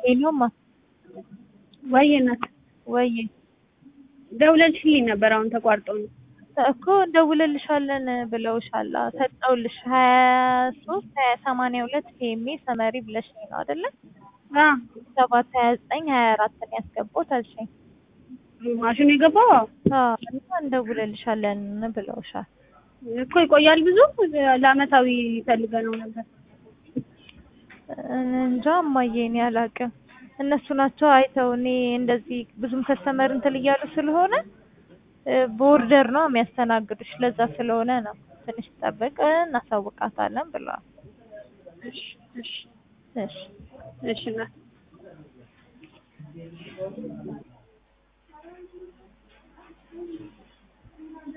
ሄሎማ ወይ እናት ወይ ደውለልሽልኝ ነበር። አሁን ተቋርጦ ነው እኮ እንደውልልሻለን ብለውሻል። አዎ፣ ሰጠውልሽ ሀያ ሶስት ሀያ ሰማንያ ሁለት ፒኤምኤ ሰመሪ ብለሽኝ ነው አይደለ? አ ሰባት ሀያ ዘጠኝ ሀያ አራትን ያስገባሁት አልሽኝ። ማሽኑ የገባው አዎ። አዎ እና እንደውልልሻለን ብለውሻል። እኮ ይቆያል ብዙ ለአመታዊ ፈልገ ነው ነበር። እንጃ እማዬ እኔ አላውቅም። እነሱ ናቸው አይተው እኔ እንደዚህ ብዙም ከስተመር እንትን እያሉ ስለሆነ በኦርደር ነው የሚያስተናግዱሽ። ለዛ ስለሆነ ነው ትንሽ ጠብቅ እናሳውቃታለን ብለዋል። እሺ እሺ እሺ እሺ እናት